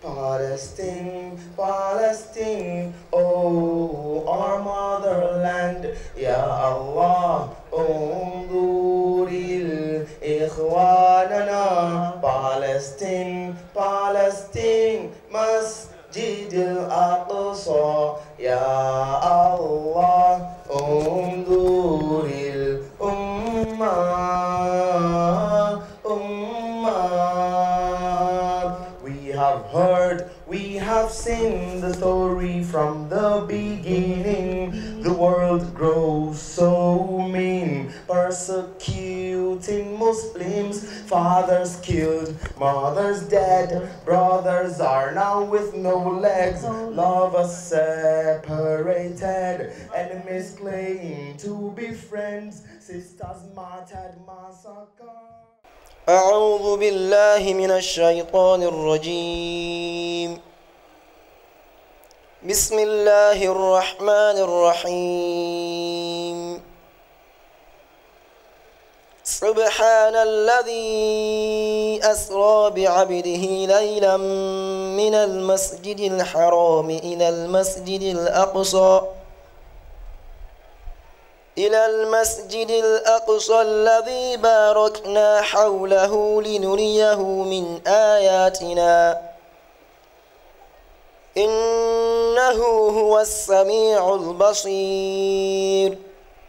Palestine, Palestine, oh, our motherland, Ya Allah, انظر إخواننا Palestine, Palestine, مسجد الأقصى يا الله انظر الأمة أمة We have heard, we have seen the story from the beginning. The world grows so mean, persecuting Muslims, fathers killed, mothers dead, brothers are now with no legs, lovers separated, enemies claim to be friends, sisters martyred, massacred. أعوذ بالله من الشيطان الرجيم بسم الله الرحمن الرحيم سبحان الذي أسرى بعبده ليلا من المسجد الحرام إلى المسجد الأقصى إلى المسجد الأقصى الذي باركنا حوله لنريه من آياتنا إنه هو السميع البصير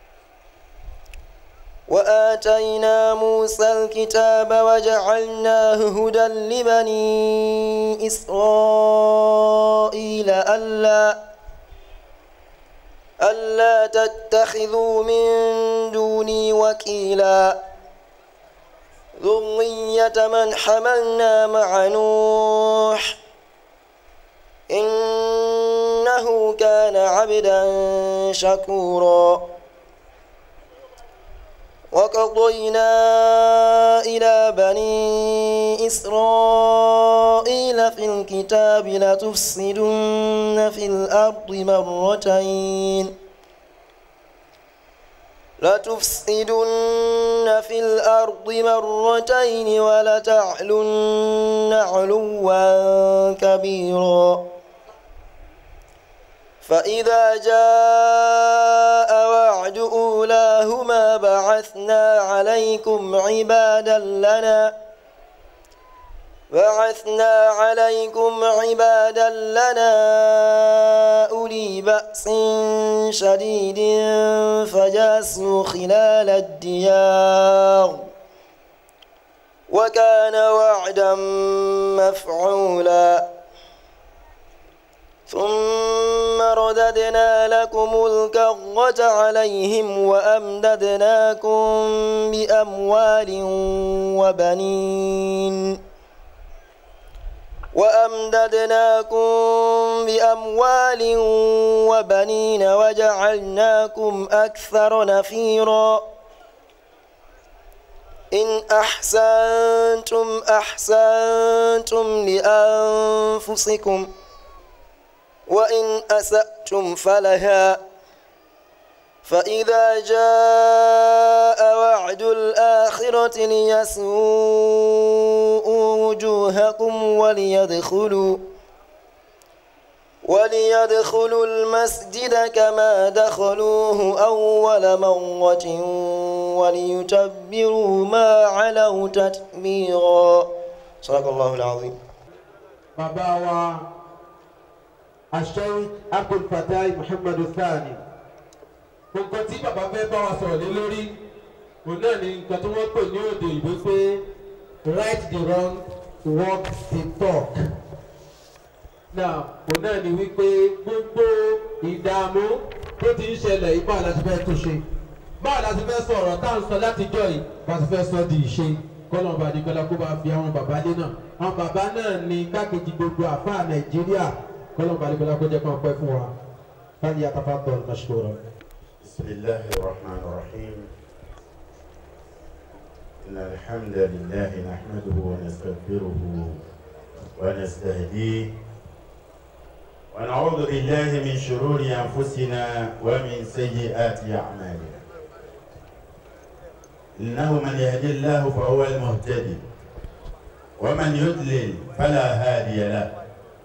وآتينا موسى الكتاب وجعلناه هدى لبني إسرائيل ألا ألا تتخذوا من دوني وكيلا ذرية من حملنا مع نوح إنه كان عبدا شكورا وقضينا إلى بني إسرائيل في الكتاب لتفسدن في الأرض مرتين لتفسدن في الأرض مرتين ولتعلن علوا كبيرا فإذا جاء وعد أولاهما بعثنا عليكم عبادا لنا بعثنا عليكم عبادا لنا أولي بأس شديد فجاسوا خلال الديار وكان وعدا مفعولا ثم رددنا لكم الكرة عليهم وأمددناكم بأموال وبنين وأمددناكم بأموال وبنين وجعلناكم أكثر نفيرا إن أحسنتم أحسنتم لأنفسكم وإن أسأتم فلها فإذا جاء وعد الآخرة ليسوءوا وجوهكم وليدخلوا وليدخلوا المسجد كما دخلوه أول مرة وليتبروا ما علوا تتبيرا صدق الله العظيم bàbá wa aṣẹ́yìn abdulfatai muhammadu thani nǹkan tí bàbá fẹ́ bá wa sọ̀rọ̀ lé lórí òun náà ni nǹkan tí wọ́n pè ní òde ìbò pé right the wrong walk the talk náà òun náà ni wípé gbogbo ìdààmú tó ti ń ṣẹlẹ̀ ipá láti fẹ́ tó ṣe báwo la ti fẹ́ sọ ọ̀rọ̀ tá à ń sọ látijọ́ yìí bá ti fẹ́ sọ di ìṣe kọ́nà ọba àdìgbọ́lá kó bá fi àwọn bàbá lé náà àwọn bàbá náà ní gbákejì gbogbo àfáà nàìjíríà kọ́nà ọba àdìgbọ́lá kó jẹ́ kó pẹ́ fún wa fáyì àtàfà tọ̀ mashkura. بسم الله الرحمن الرحيم إن الحمد لله نحمده ونستغفره ونستهديه ونعوذ بالله من شرور أنفسنا ومن سيئات أعمالنا إنه من يهدي الله فهو المهتدي ومن يضلل فلا هادي له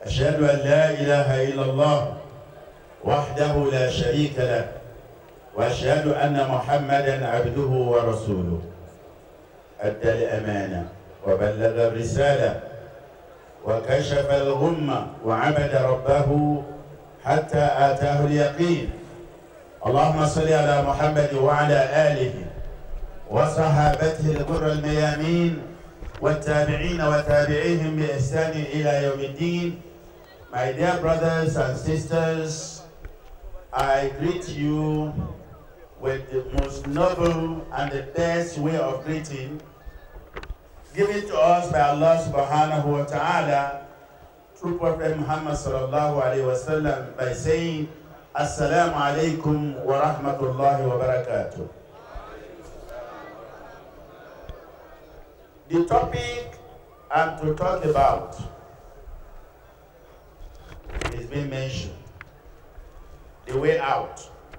أشهد أن لا إله إلا الله وحده لا شريك له وأشهد أن محمدا عبده ورسوله أدى الأمانة وبلغ الرسالة وكشف الغمة وعبد ربه حتى آتاه اليقين اللهم صل على محمد وعلى آله وصحابته الغر الميامين والتابعين وتابعيهم بإحسان إلى يوم الدين My dear brothers and sisters, I greet you with the most noble and the best way of greeting given to us by Allah subhanahu wa ta'ala through Prophet Muhammad sallallahu alayhi wa sallam by saying Assalamu alaikum wa rahmatullahi wa barakatuh. The topic I'm to talk about is being mentioned. The way out.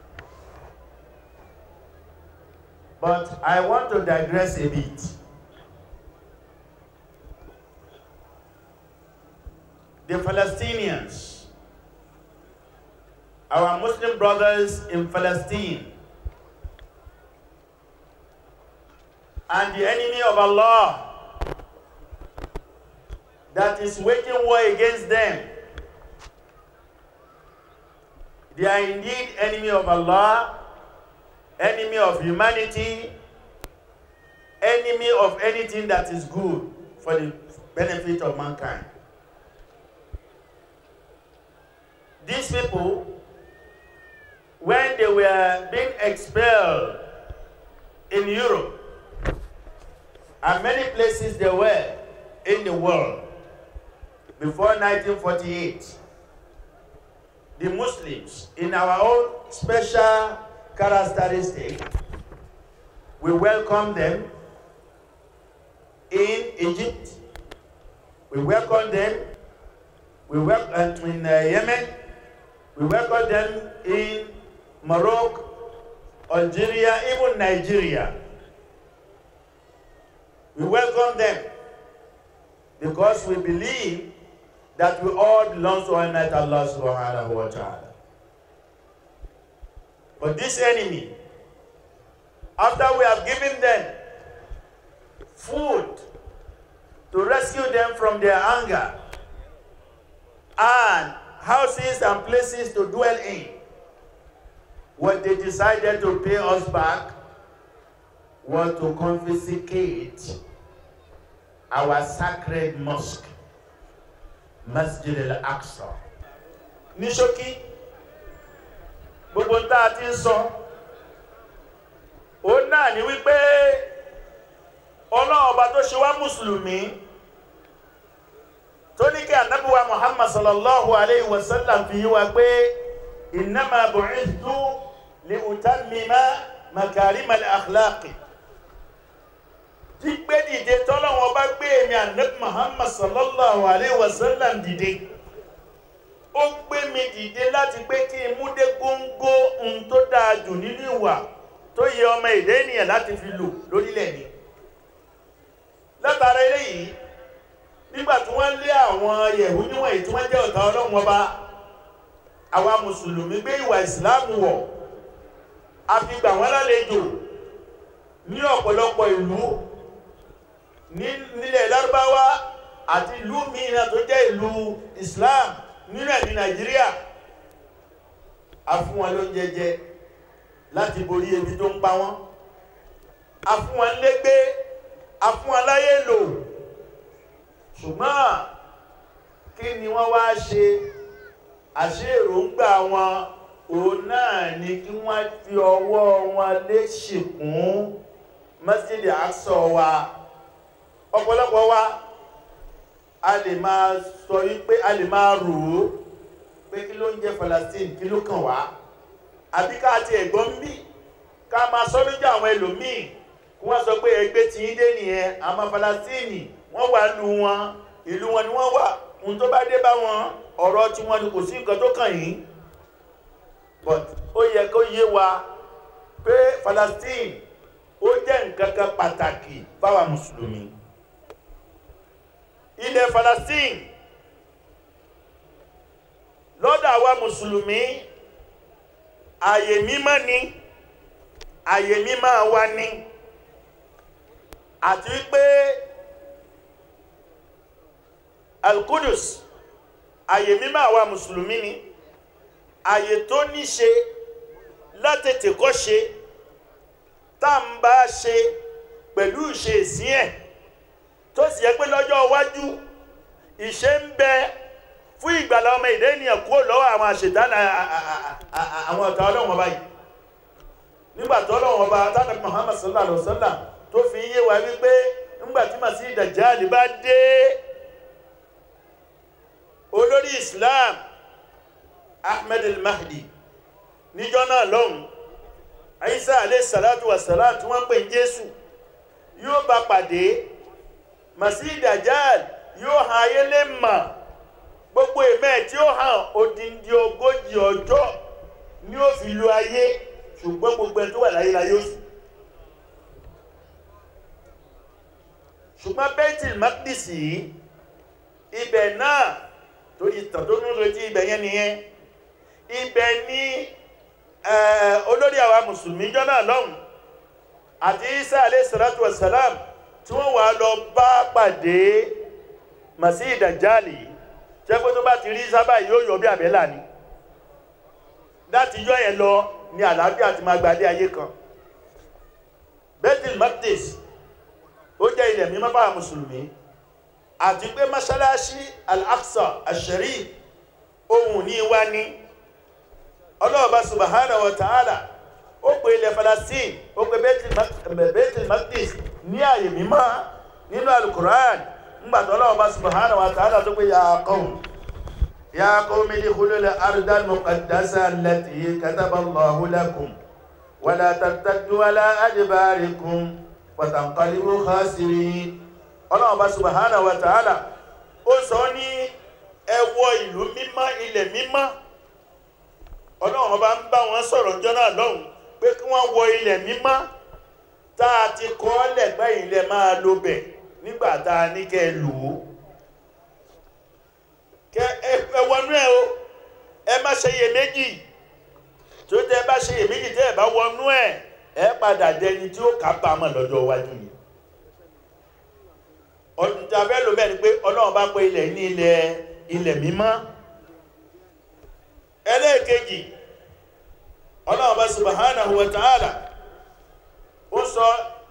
But I want to digress a bit. The Palestinians, our Muslim brothers in Palestine, and the enemy of Allah that is waging war against them. They are indeed enemy of Allah, enemy of humanity, enemy of anything that is good for the benefit of mankind. These people, when they were being expelled in Europe, and many places they were in the world before 1948, the Muslims, in our own special characteristic, we welcome them in Egypt, we welcome them we welcome in uh, Yemen, we welcome them in Morocco, Algeria, even Nigeria. We welcome them because we believe that we all belong to Almighty Allah subhanahu wa ta'ala. But this enemy, after we have given them food to rescue them from their anger and houses and places to dwell in, what they decided to pay us back was to confiscate our sacred mosque, Masjid al-Aqsa. Ní ṣókí, gbogbo tá a ti ń sọ, ó náà ní wípé ọlọ́run ọba tó ṣe wá mùsùlùmí tó ní kí ànábì wa Muhammad sallallahu alayhi wa sallam fi yí wa pé innama bu'ithtu li utammima makarima al-akhlaqi gbígbé dìde tọ́lọ́wọ́n bá gbé èmi ànábì Muhammad sallallahu alayhi wa sallam dìde ó gbé mi dìde láti pé kí n mú dé góńgó ohun tó dáa jù nínú ìwà tó yẹ ọmọ èdè ènìyàn láti fi lò lórílẹ̀ ni látara eléyìí nígbà tí wọ́n lé àwọn yẹ̀hú níwọ̀n èyí tí wọ́n jẹ́ ọ̀tá ọlọ́run ọba àwa mùsùlùmí gbé ìwà ìsìláàmù wọ̀ a fi gbà wọ́n lálejò ní ọ̀pọ̀lọpọ̀ ìlú nílẹ̀ lárúbáwá àti ìlú mìíràn tó jẹ́ ìlú islam nínú ẹ̀ ní nàìjíríà a fún wọn lóúnjẹ jẹ láti borí ebi tó ń pa wọ́n a fún wọn légbé a fún wọn láyé lò ṣùgbọ́n kí ni wọ́n wá ṣe àṣé èròǹgbà wọn òun náà ni kí wọ́n fi ọwọ́ wọn lé ṣìkún Masjid Aqsa wa ọ̀pọ̀lọpọ̀ wa a lè máa sọ wípé a lè máa rò ó pé kí ló ń jẹ́ Palestine kí ló kàn wá àbí ká ti ẹ̀gbọ́n bí ká máa sọ lójú àwọn ẹlòmíì kí wọ́n sọ pé ẹgbẹ́ tí ń dé nìyẹn àmọ́ Palestine wọ́n wà lù wọn ìlú wọn ni wọ́n wà ohun tó bá dé bá wọn ọ̀rọ̀ tí wọ́n ni kò sí nǹkan tó kàn yín but ó yẹ kó yé wa pé Palestine ó jẹ́ nǹkan kan pàtàkì fáwa mùsùlùmí ilẹ̀ Palestine mùsùlùmí àyè mímọ́ ni àyè mímọ́ wa ni àti wípé alkudus àyè mímọ́ àwa mùsùlùmí ni àyè tó ní ṣe látètè kọ́ ṣe tá ń bá ṣe pẹ̀lú ìṣe ìsìn ẹ̀ tó sì yẹ pé lọ́jọ́ iwájú ìṣe ń bẹ fún ìgbàlá ọmọ ìdẹ́ ènìyàn kúrò lọ́wọ́ àwọn àṣetánà àwọn ọ̀tá ọlọ́run ọba yìí nígbà tó ọlọ́run ọba tánàbí Muhammad sallallahu alaihi wasallam tó fi yé wa wípé nígbà tí Masih Dajjal bá dé olórí Islam Ahmed al-Mahdi níjọ́ náà lọ́hùn Isa alayhi salatu wa salam tí wọ́n pè ní Jésù yóò bá pàdé Masih Dajjal yóò hàn ayé lè mọ̀ gbogbo ìmẹ́ tí ó hàn odindi ogójì ọjọ́ ni ó fi lu ayé ṣùgbọ́n gbogbo ẹni tó wà láyé láyé òsì ṣùgbọ́n Baitul Maqdis yìí ibẹ̀ náà tó ìtàn tó ń retí ibẹ̀ yẹn nìyẹn ibẹ̀ ní olórí àwa mùsùlùmí jọ́nà lọ́hùn àti Isa alayhi salatu wa salam tí wọ́n wà lọ bá pàdé Masih Dajjal yìí ṣe pé tó bá ti rí sábà yóò yọ bí àbẹ́là ni láti yọ yẹn lọ ní àlàáfíà ti máa gbalé ayé kan Baitul Maqdis ó jẹ́ ilẹ̀ mímọ́ fáwọn mùsùlùmí àti pé mọ́ṣáláṣí al-Aqsa al-Sharif ohun ní wá ní ọlọ́ọ̀bá subhanahu wa ta'ala ó pè ilẹ̀ Palestine ó pè Baitul Maqdis ní àyè mímọ́ nínú al-Qur'an ngbàtí ọlọ́ọ̀bá subhanahu wa ta'ala tó pé ya qawm ya qawmi udkhulul arda al-muqaddasa allati kataba Allahu lakum wa la tartaddu ala adbarikum fatanqalibu khasirin ọlọ́ọ̀bá subhanahu wa ta'ala ó sọ ní ẹ wọ ìlú mímọ́ ilẹ̀ mímọ́ ọlọ́run bá ń bá wọn sọ̀rọ̀ jọ́nà lọ́hùn pé kí wọ́n wọ ilẹ̀ mímọ́ tá a ti kọ́ lẹ̀gbẹ́ ilẹ̀ máa lo bẹ̀ nígbà tá a ní kẹ́ ẹ lò ó kẹ ẹ wọnú ẹ o ẹ má ṣe iye méjì tó tẹ bá ṣe iye méjì tẹ ẹ bá wọnú ẹ ẹ padà dẹni tí ó kábàámọ̀ lọ́jọ́ iwájú yìí ọdún tí a fẹ́ lò bẹ́ẹ̀ ni pé ọlọ́run bá pé ilẹ̀ ní ilẹ̀ ilẹ̀ mímọ́ ẹlẹ́ẹ̀kejì ọlọ́run bá subhanahu wa ta'ala ó sọ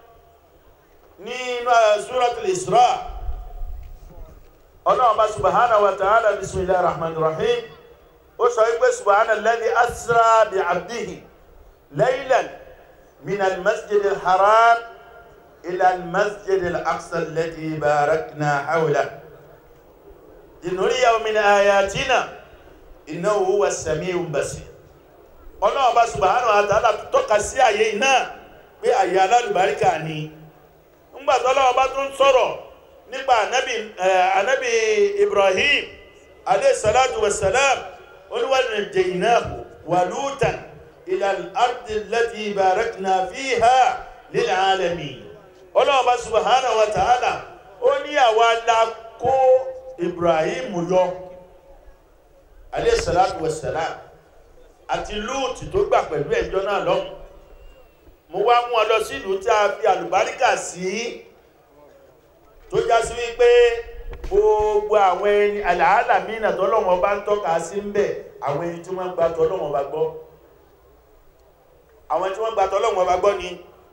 nínú suratul Isra ọlọ́run bá subhanahu wa ta'ala bismillahir rahmanir rahim ó sọ wípé subhana alladhi asra bi abdihi laylan min al-masjidil haram إلى المسجد الأقصى الذي باركنا حوله لنريه من آياتنا إنه هو السميع البصير ọlọ́run bá subhanahu wa ta'ala tọ́ka sí àyè náà pé àyè alálùbáríkà ni ńgbà tó ọlọ́run bá tún sọ̀rọ̀ nípa ànábì Ibrahim alayhi salatu wa salam wa najjaynahu wa Lutan ila al-ardi allati barakna fiha lil alamin ọlọ́run bá subhanahu wa ta'ala ó ní àwa la kó ibrahim yọ alayhi salatu wa salam àti lúùtì tó gbà pẹ̀lú ẹjọ́ náà lọ́hùn mo wá mú ọ lọ sí ìlú tí a fi àlùbáríkà sí tó já sí wípé gbogbo àwọn ẹni àlàálà mìíràn tọ́lọ́wọ́n bá ń tọ́ka sí ń bẹ̀ àwọn ẹni tí wọ́n gba tọ́lọ́wọ́n bá gbọ́ àwọn tí wọ́n gba tọ́lọ́wọ́n bá gbọ́ ni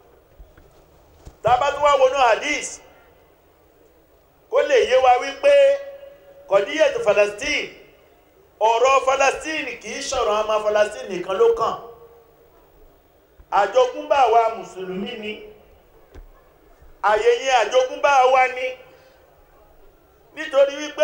tàbá tó wá wọnú hadith kó lè yé wa wípé kọ̀díyẹ̀tù Palestine ọ̀rọ̀ Palestine kìí ṣọ̀rọ̀ ọmọ Palestine nìkan ló kàn àjogúnbá wa mùsùlùmí ni àyèyẹ àjogúnbá wa ni nítorí wípé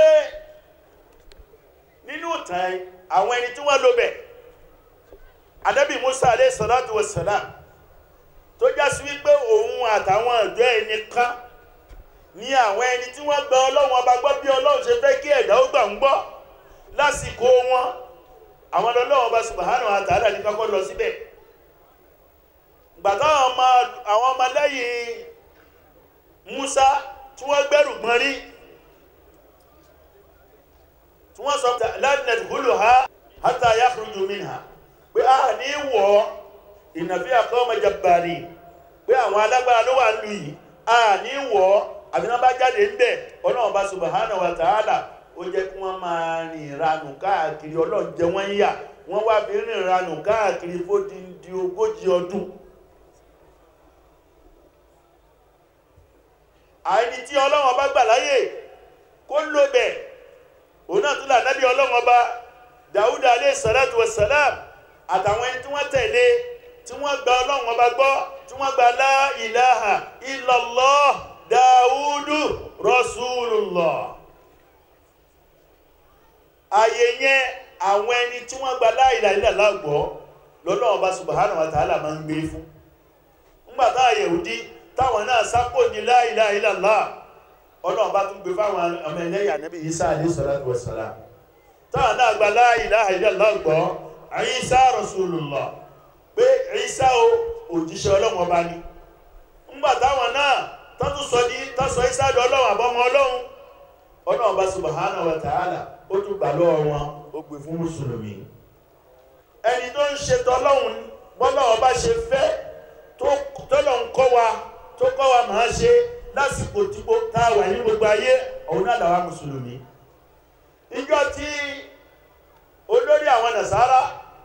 nínú ìtàn àwọn ẹni tí wọ́n lò bẹ̀ Ànábì Musa alayhi salatu wassalam tó já sí wípé òun àtàwọn ọ̀dọ́ ẹni kan ní àwọn ẹni tí wọ́n gba ọlọ́run ọba gbọ́ bí ọlọ́run ṣe fẹ́ kí ẹ̀dá ó gbà ń gbọ́ lásìkò wọn àwọn ọlọ́run ọba subhanahu wa ta'ala ní kọ́kọ́ lọ síbẹ̀ gbàtà àwọn ọmọ lẹ́yìn Musa tí wọ́n gbẹ́rù gbọ́n rí tí wọ́n sọ lánàá húlù ha hatta yakhruju minha pé a ní wọ̀ ìnàfí àkọ́mọ jabbari pé àwọn alágbára ló wà lù yìí a ní wọ̀ àbí wọ́n bá jáde ń bẹ̀ ọlọ́run bá subhanahu wa ta'ala ó jẹ́ kí wọ́n máa rìn ìranù káàkiri ọlọ́run jẹ wọ́n yà wọ́n wá fi rìn ìranù káàkiri fódìdí ogójì ọdún àìní tí ọlọ́run ọba gbà láyè kó ló bẹ̀ òun náà tún là nábì ọlọ́run ọba dàúdà alayhi salatu wassalam àtàwọn ẹni tí wọ́n tẹ̀lé tí wọ́n gba ọlọ́run ọba gbọ́ tí wọ́n gba la ilaha illallah dàúdù rasulullah ààyè yẹn àwọn ẹni tí wọ́n gba la ilaha illallah gbọ́ lọ́lọ́run ọba subhanahu wa ta'ala máa ń gbé fún ńgbà táwọn Yẹhudi táwọn náà sápò ní la ilaha illallah ọlọ́run bá tún gbé fáwọn ọmọ ẹlẹ́yà Ànábì Isa alayhi salatu wassalam táwọn náà gba la ilaha illallah gbọ́ Isa rasulullah pé Isa o òjíṣẹ́ ọlọ́run ọba ni ńgbà táwọn náà tọ́tún sọ ní tọ́sọ Isa di ọlọ́run àbọ́mọ ọlọ́run ọlọ́run bá subhanahu wa ta'ala ó tún gbà lọ́wọ́ wọn ó gbé fún mùsùlùmí ẹni tó ń ṣe tọ́lọ́run bọ́lọ́run bá ṣe fẹ́ tọ́lọ̀ ń kọ́ wa tó kọ́ wa máa ṣe lásìkò tí tá a wà ní gbogbo ayé òun náà làwa mùsùlùmí ìjọ tí olórí àwọn nàṣàrà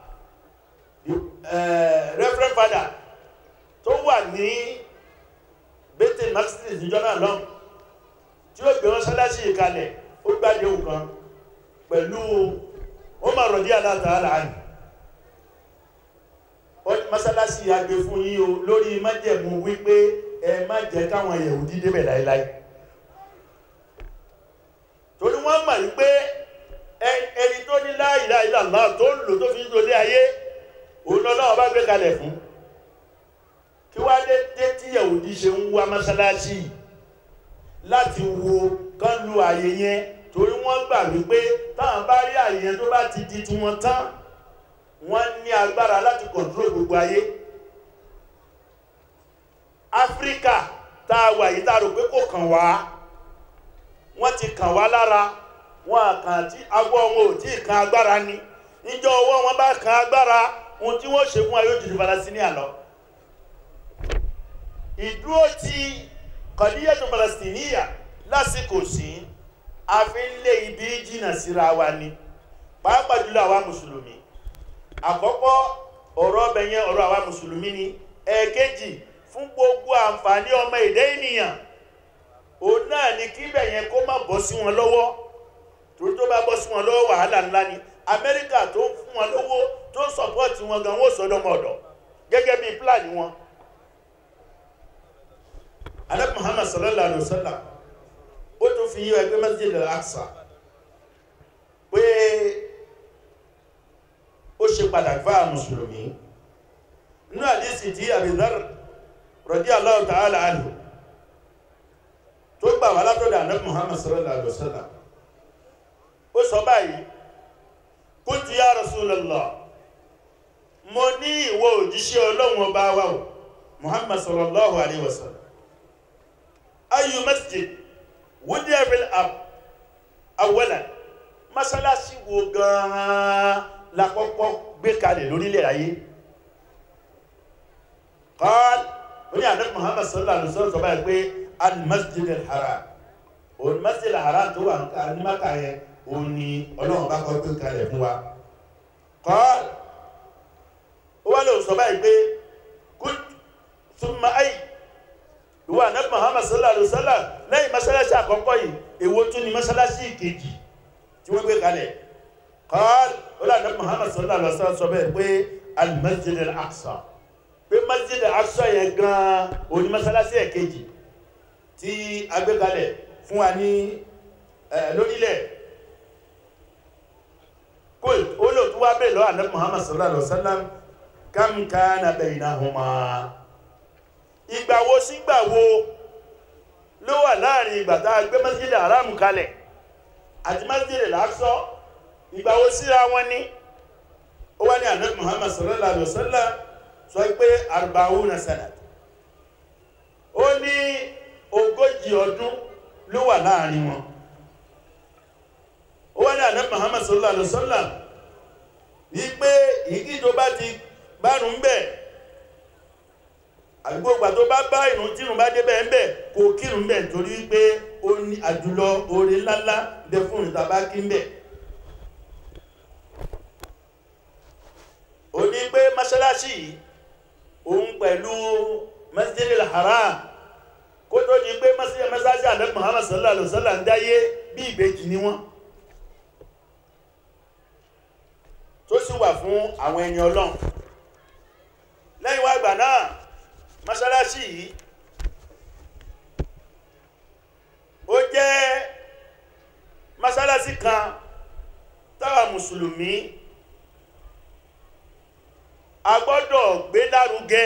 reverend father tó wà ní bethel maxis níjọ náà lọ́n tí ó gbé wọn sálásí ìkalẹ̀ ó gbàdé nǹkan pẹ̀lú Umar radiyallahu ta'ala anhu masalasi agbe fún yín o lórí májẹ̀mú wípé ẹ má jẹ́ káwọn Yẹhudi débẹ̀ láíláí torí wọ́n mọ̀ wípé ẹni tó ní la ilaha illallah tó ń lò tó fi ń lòlé ayé òun lọ́lọ́wọ́ bá gbé kalẹ̀ fún kí wá dé dé tí Yẹhudi ṣe ń wá masalasi láti wo kán lu àyè yẹn torí wọ́n gbà wípé táwọn bá rí àyè yẹn tó bá ti di tiwọn tán wọ́n ní agbára láti kọ̀ntró gbogbo ayé áfíríkà tá a wà yìí tá a rò pé kò kàn wá wọ́n ti kàn wá lára wọn kàn tí agbọ́ wọn ò tí ì kan agbára ni níjọ́ ọwọ́ wọn bá kan agbára ohun tí wọ́n ṣe fún ayé òjòjì Palestine lọ ìdúró ti kọ̀díyàtò Palestiniya lásìkò sí a fi ń lé ibi jìnnà síra wa ni pàápàá jùlọ àwa mùsùlùmí àkọ́kọ́ ọ̀rọ̀ ọbẹ̀ yẹn ọ̀rọ̀ àwa mùsùlùmí ni ẹ̀ẹ̀kejì fún gbogbo àǹfààní ọmọ èdè ènìyàn òun náà ni kí ibẹ̀ yẹn kó má bọ́ sí wọn lọ́wọ́ torí tó bá bọ́ sí wọn lọ́wọ́ wàhálà ńlá ni amẹ́ríkà tó ń fún wọn lówó tó ń sọ̀pọ́ọ̀tì wọn gan wọ́n sọ́dọ̀ mọ̀ọ́dọ̀ gẹ́gẹ́ bí pílánì wọn. alẹ́ muhammad sallallahu alayhi wa sallam ó tún fi yí ẹgbẹ́ masjid al-aqsa pé ó ṣe pàtàkì fáà mùsùlùmí inú àdísì tí àbìdár radiyallahu ta'ala anhu tó gbà wà látọ̀dọ̀ ànábì muhammad sallallahu alaihi wasallam ó sọ báyìí qultu ya rasulallah mo ní ìwọ òjíṣẹ́ ọlọ́run ọba wa o muhammad sallallahu alaihi wasallam ayu masjid wudiya fil ard awwalan masalasi wo gan-an la kọ́kọ́ gbé kalẹ̀ lórílẹ̀ ayé qal oní ànábì muhammad sallallahu alaihi wasallam sọ báyìí pé al-masjid al-haram òun masjid al-haram tó wà ní maka yẹn òun ni ọlọ́run bá kọ́ gbé kalẹ̀ fún wa qal ó wá lóun sọ báyìí pé kul thumma ay ìwọ ànábì muhammad sallallahu alaihi wasallam lẹ́yìn masalasi àkọ́kọ́ yìí èwo tún ni masalasi kejì tí wọ́n gbé kalẹ̀ qal wọ́n ànábì muhammad sallallahu alaihi wasallam sọ bẹ́ẹ̀ pé al-masjid al-aqsa pé masjid al-aqsa yẹn gan-an òní masalasi ẹ̀ kejì tí a gbé kalẹ̀ fún wa ní lórílẹ̀ kul olóòtú wa bẹ́ẹ̀ lọ́wọ́ ànábì muhammad sallallahu alaihi wasallam kam kana baynahuma ìgbà wo sígbà wo ló wà láàrin ìgbà tá a gbé masjid al-haram kalẹ̀ àti masjid al-aqsa ìgbà wo síra wọn ní ó wá ní ànábì muhammad sallallahu alaihi wasallam sọ pé arba'una sanat ó ní ogójì ọdún ló wà láàrin wọn ó wá ní ànábì muhammad sallallahu alaihi wasallam wípé ìkí tó bá ti bánu ń bẹ̀ àdúgbò ìgbà tó bá bá ìrun tírun bá dé bẹ́ẹ̀ ń bẹ̀ kò kírun bẹ̀ torí wípé ó ní àjùlọ oore ńláńlá bẹ fún ìta bá kí ń bẹ̀ ó ní pé mọ́ṣáláṣí yìí òun pẹ̀lú masjidil haram kó tó di pé mọ́ṣáláṣí ànábì muhammad sallallahu alaihi wasallam ń dáyé bí ìbejì ni wọ́n tó sì wà fún àwọn ẹni ọlọ́run lẹ́yìn wá gbà náà mọ́ṣáláṣí yìí ó jẹ́ mọ́ṣáláṣí kan táwa mùsùlùmí a gbọ́dọ̀ gbé lárugẹ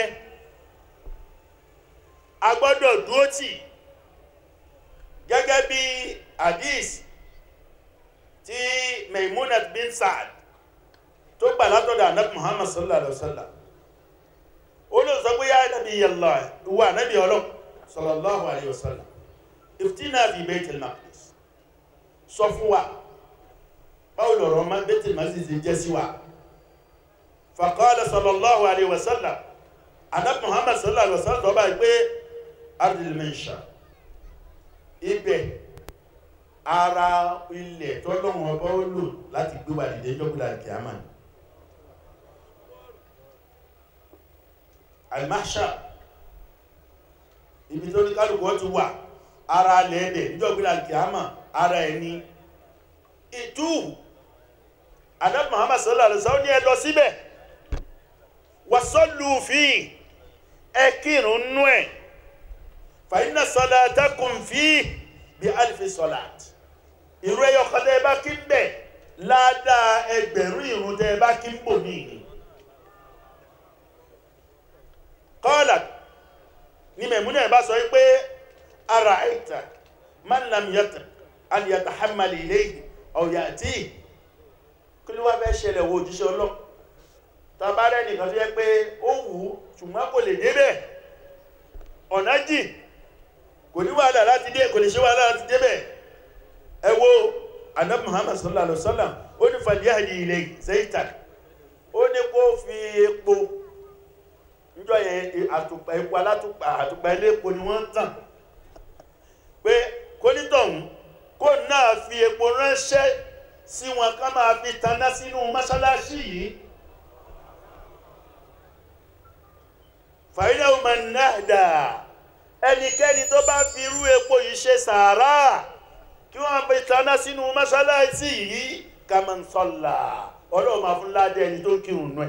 a gbọ́dọ̀ dúró tì gẹ́gẹ́ bí hadith tí Maimunat bin Sa'ad tó gbà látọ̀dọ̀ anabi Muhammad sallallahu alaihi wasallam olóòsọ pé yá nàbí yàllá wà nàbí ọlọ́ sallallahu alaihi wasallam iftina fi Baitul Maqdis sọ fún wa báwo lọ̀rọ̀ ma Baitul Maqdis jẹ́ sí wa faqala sallallahu alaihi wasallam anabi Muhammad sallallahu alaihi wasallam tó bá gbé ardil mansha ibẹ̀ ara ilẹ̀ tọ́lọ́wọ́n ọba ó lò láti gbé wà dìde jọ́gbìlà kìámà ni almahsha ibi tó ní kálùkù wọ́n ti wà ara lẹ́ẹ̀dẹ̀ níjọ́gbìlà kìámà ara ẹni ìtú adab muhammad sallallahu alaihi wasallam ní ẹ lọ síbẹ̀ wasallu fi ẹ kírun nú ẹ̀ fa inna salatakum fi bí alifi salat ìrú ẹyọ kan tẹ́ ẹ bá kí ń bẹ̀ ládàá ẹgbẹ̀rún ìrun tẹ́ ẹ bá kí ń bò ní ìní kọ́ọ̀lá ní mẹ̀múnà ẹ̀ bá sọ pé ara ẹ̀ta man lam yata an yatahammal ilayhi aw ya'ti kí ló wá fẹ́ ṣẹlẹ̀ wo òjíṣẹ́ ọlọ́ tabarẹ́ nìkan tó yẹ pé ó wù ú ṣùgbọ́n kò lè débẹ̀ ọ̀nà jì kò ní wàhálà láti dé kò lè ṣe wàhálà láti débẹ̀ ẹ wo anab muhammad sallallahu alaihi wasallam ó ní fàlíyàhì ilẹ̀ zaitan ó ní kó fi epo níjọ́ yẹn àtùpà epo alátùpà àtùpà ilé epo ni wọ́n ń tàn pé kó nítọ̀hún kó náà fi epo ránṣẹ́ sí wọn ká máa fi taná sínú mọ́ṣáláṣí yìí fàyínà ọmọ náà dà ẹnikẹ́ni tó bá fi irú epo yìí ṣe sàárà kí wọ́n fi taná sínú mọ́ṣáláṣí yìí kàmọ́nsọ́là ọlọ́run máa fún ládé ẹni tó kírun nù ẹ̀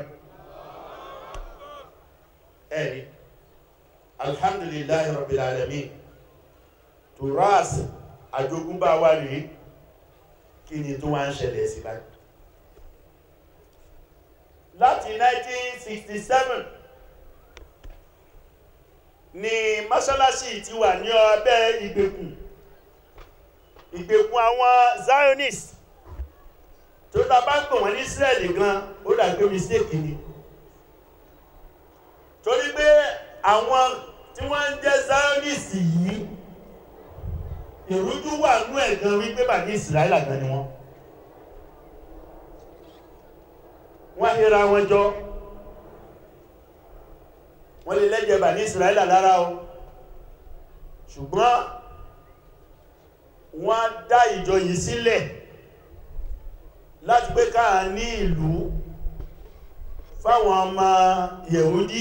ẹ̀rí alhamdulillahi rabbil alamin turas àjogúnbá wa rèé kí ni tó wá ń ṣẹlẹ̀ sí báyìí láti 1967 ni mọ́ṣáláṣí ti wà ní ọbẹ̀ ìgbèkùn ìgbèkùn àwọn zionist tó ta bá ń pè wọ́n ní Israeli gan ó dàgbé mistake ni torí pé àwọn tí wọ́n ń jẹ́ zionist yìí ìrújú wà nú ẹ̀gan wípé bà ní Israeli gan ni wọ́n wọ́n híra wọn jọ wọ́n lè lẹ́jẹ̀ bà ní Israeli lára o ṣùgbọ́n wọ́n dá ìjọ yìí sílẹ̀ láti pé káà ní ìlú fáwọn ọmọ Yẹ̀húdí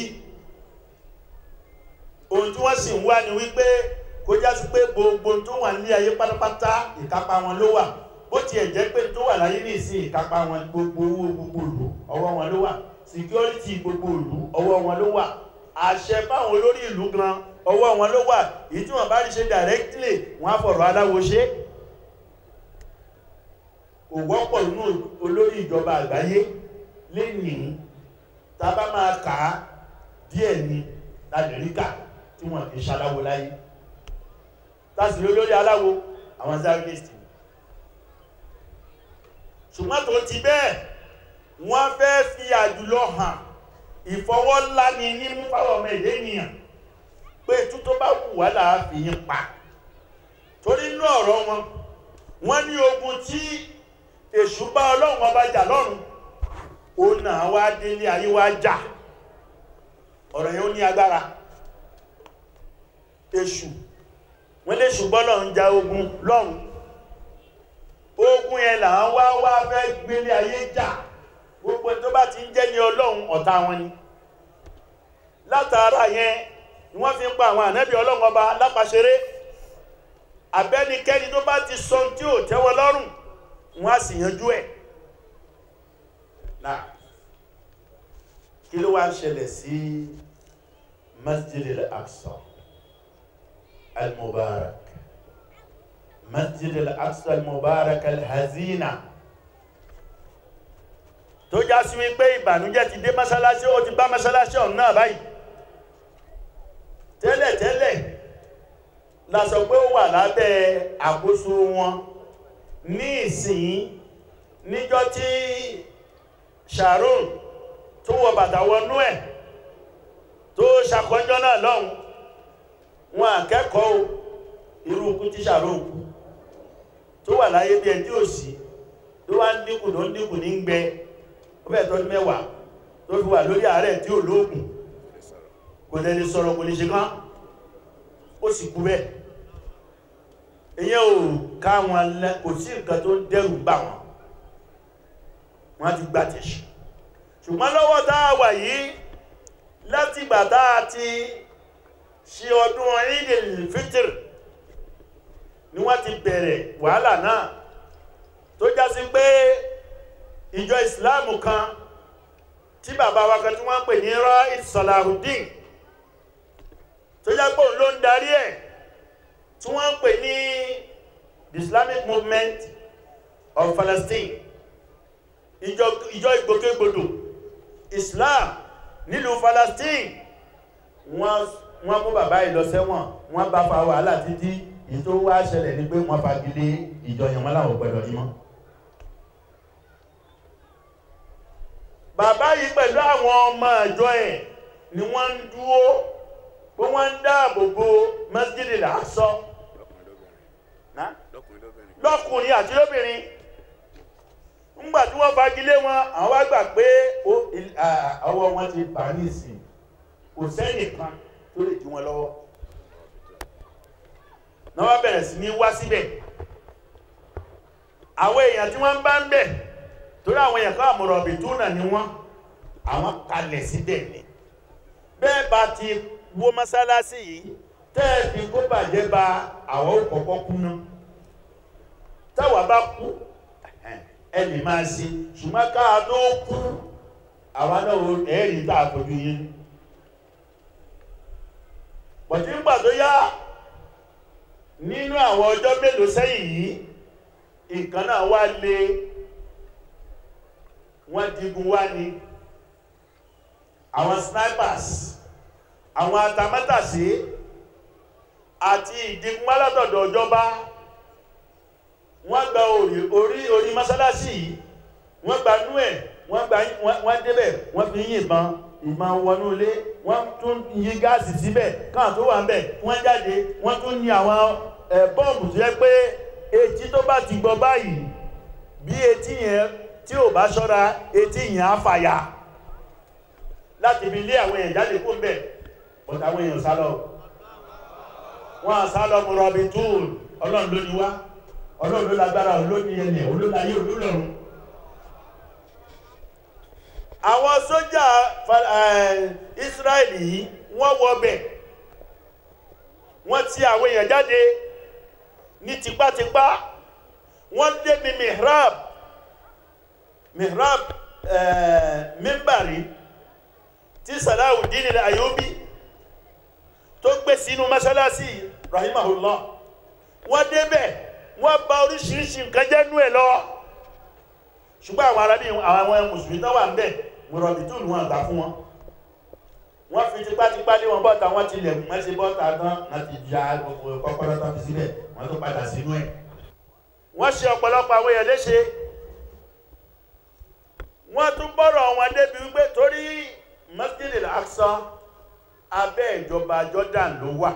ohun tí wọ́n sì ń wá ní wípé kó já sí pé gbogbo tó wà ní ayé pátápátá ìkápá wọn ló wà bó tiẹ̀ jẹ́ pé tó wà láyé ní ìsìn ìkápá wọn gbogbo owó gbogbo ìlú ọwọ́ wọn ló wà security gbogbo ìlú ọwọ́ wọn ló wà àṣẹ fáwọn olórí ìlú gan ọwọ́ wọn ló wà èyí tí wọ́n bá rí ṣe directly wọ́n á fọ̀rọ̀ aláwo ṣe kò wọ́pọ̀ nínú olórí ìjọba àgbáyé lénìí tá a bá máa kà á díẹ̀ ni lamẹ́ríkà tí wọ́n kì í ṣaláwo láyé tásì lórí aláwo àwọn zionist ṣùgbọ́n tó ti bẹ́ẹ̀ wọ́n fẹ́ fi àjùlọ hàn ìfọwọ́lá ni nímú fáwọn ọmọ èdè ènìyàn pé tú tó bá wù wá láàfin yín pa torí inú ọ̀rọ̀ wọn wọ́n ní ogun tí èṣù bá ọlọ́run ọba jà lọ́run ó náà wá délé ayé wá jà ọ̀rọ̀ yẹn ó ní agbára èṣù wọ́n lè ṣùgbọ́n lọ́n ń ja ogun lọ́run ogun yẹn là ń wá wá fẹ́ gbélé ayé jà gbogbo tó bá ti ń jẹ́ ní ọlọ́run ọ̀tá wọn ni látara yẹn ni wọ́n fi ń pa àwọn ànábì ọlọ́run ọba lápàṣẹré abẹ́nikẹ́ni tó bá ti sọ tí ò tẹ́wọ́ lọ́rùn wọ́n á sì yanjú ẹ̀ náà kí ló wá ń ṣẹlẹ̀ sí masjid al-aqsa al-mubarak masjid al-aqsa al-mubarak al-hazina tó já sí wípé ìbànújẹ́ ti dé mọ́sálásí ó ti bá mọ́sálásí ọ̀hún náà báyìí tẹ́lẹ̀tẹ́lẹ̀ la sọ pé ó wà lábẹ́ àkóso wọn ní ìsìn níjọ́ tí Sharon tó wọ bàtà wọnú ẹ̀ tó ṣàkọjọ́ náà lọ́hùn wọn akẹ́kọ̀ọ́ irú ikú tí Sharon kú tó wà láyé bí ẹni tí ò sí tó wá ń dínkù ló ń dínkù ní gbẹ ó bẹ̀ tọ́jú mẹ́wàá tó fi wà lórí àárẹ̀ tí ò lóògùn kò lè lè sọ̀rọ̀ kò lè ṣe kán ó sì kú bẹ́ẹ̀ ìyẹn ò ká wọn lẹ kò sí nǹkan tó ń dẹ́rù bà wọn wọn ti gbà tẹ̀sí ṣùgbọ́n lọ́wọ́ tá a wà yìí láti ìgbà tá a ti ṣe ọdún Eidil Fitr ni wọ́n ti bẹ̀rẹ̀ wàhálà náà tó já sí pé ìjọ ìsìláàmù kan tí bàbá wa kan tí wọ́n ń pè ní Ra'id Salahuddin tó jẹ́ pé òun ló ń darí ẹ̀ tí wọ́n ń pè ní the Islamic Movement of Palestine ìjọ ìjọ ìgbòkègbodò Islam nílùú Palestine wọ́n wọ́n mú bàbá yìí lọ sẹ́wọ̀n wọ́n bá fa wàhálà títí èyí tó wá ṣẹlẹ̀ ní pé wọ́n fagilé ìjọ yẹn wọ́n láwọn gbọ́dọ̀ yín mọ́. bàbá yìí pẹ̀lú àwọn ọmọ ìjọ ẹ̀ ni wọ́n ń dúró pé wọ́n ń dáàbò bo Masjid al-Aqsa lọ́kùnrin àti lóbìnrin ńgbà tí wọ́n fagilé wọn àwọn wá gbà pé ọwọ́ wọn ti bà ní ìsìn kò sẹ́nìkan tó lè dí wọn lọ́wọ́ náà wá bẹ̀rẹ̀ sí ní wá síbẹ̀ àwọn èèyàn tí wọ́n bá ń bẹ̀ torí àwọn èèyàn kan àmọ̀rọ̀bì tó nà ní wọ́n àwọn kalẹ̀ síbẹ̀ ni bẹ́ẹ̀ bá ti wó mọ́sálásí yìí tẹ́ẹ̀fì kó bàjẹ́ ba àwọn òkọ̀kọ́ kú náà táwa bá kú ẹ lè máa ṣe ṣùgbọ́n ká tó kú àwa náà ẹ̀rí tá a fojú yín pọ̀tí ń gbà tó yá nínú àwọn ọjọ́ mélòó sẹ́yìn yìí nǹkan náà wá lé wọ́n digun wá ní àwọn snipers àwọn atamátàsí àti ìdigun alátọ̀dọ̀ ìjọba wọ́n gba orí orí orí mọ́sálásí yìí wọ́n gba nú ẹ̀ wọ́n gba wọ́n débẹ̀ wọ́n fi yìnbọn ìmọ̀ wọnú ilé wọ́n tún yí gáàsì síbẹ̀ káà tó wà ń bẹ̀ wọ́n jáde wọ́n tún ní àwọn bọ́ọ̀mù tó yẹ pé etí tó bá ti gbọ́ báyìí bí etí yẹn tí ò bá ṣọ́ra etí yẹn á fàyà láti fi lé àwọn èèyàn jáde kó ń bẹ̀ bọ̀tà àwọn èèyàn sálọ wọ́n sálọ mú rọ̀bì túùl ọlọ́run ló ní wá ọlọ́run ló lágbára olóní ẹni olóláyé olólọ́run àwọn sójà Israẹli yìí wọ́n wọbẹ̀ wọ́n ti àwọn èèyàn jáde ní tipátipá wọ́n débi mihrab mihrab mímbàrí tí Salahuddin al-Ayyubi tó gbé sínú mọ́sálásí rahimahullah wọ́n débẹ̀ wọ́n bá oríṣiríṣi nǹkan jẹ́ nú ẹ̀ lọ ṣùgbọ́n àwọn arábí àwọn mùsùlùmí tó wà ń bẹ̀ mùrọ̀bì tó lù wọn gbà fún wọn wọ́n fi tipátipá lé wọn bọ́ta wọ́n ti lẹ̀kùn mẹ́sí bọ́ta tán láti já gbogbo kọ́kọ́rọ́ tán fi síbẹ̀ wọ́n tó padà sínú ẹ̀ wọ́n ṣe ọ̀pọ̀lọpọ̀ àwọn èèyàn léṣe wọ́n tún bọ́rọ̀ wọn débi wípé torí Masjid al-Aqsa abẹ́ ìjọba Jordan ló wà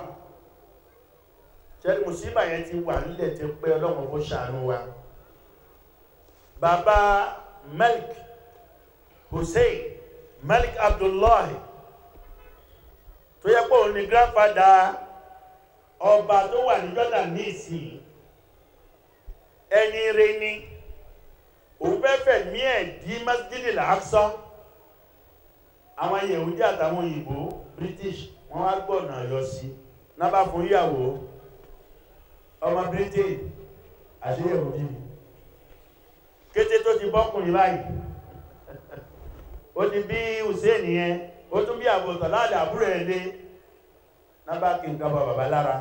ṣẹ́ni mùsíbà yẹn ti wà nílẹ̀ tí pé ọlọ́run kó ṣàánú wa bàbá Malik hussein malik abdullahi tó yẹ pé òun ni grandfather ọba tó wà ní jordan ní ìsìn ẹni rẹ ni òun fẹ́ fẹ̀mí ẹ̀ di masjidil aqsa àwọn yehudi àtàwọn òyìnbó british wọ́n wá gbọ́nà yọ sí nábà fún ìyàwó ọmọ britain àti yehudi ni kété tó ti bọ́kùnrin báyìí ó ti bí hussein yẹn ó tún bí àbòtọ̀ láàdà àbúrò ẹ̀ lé nábà kí nǹkan bá bàbá lára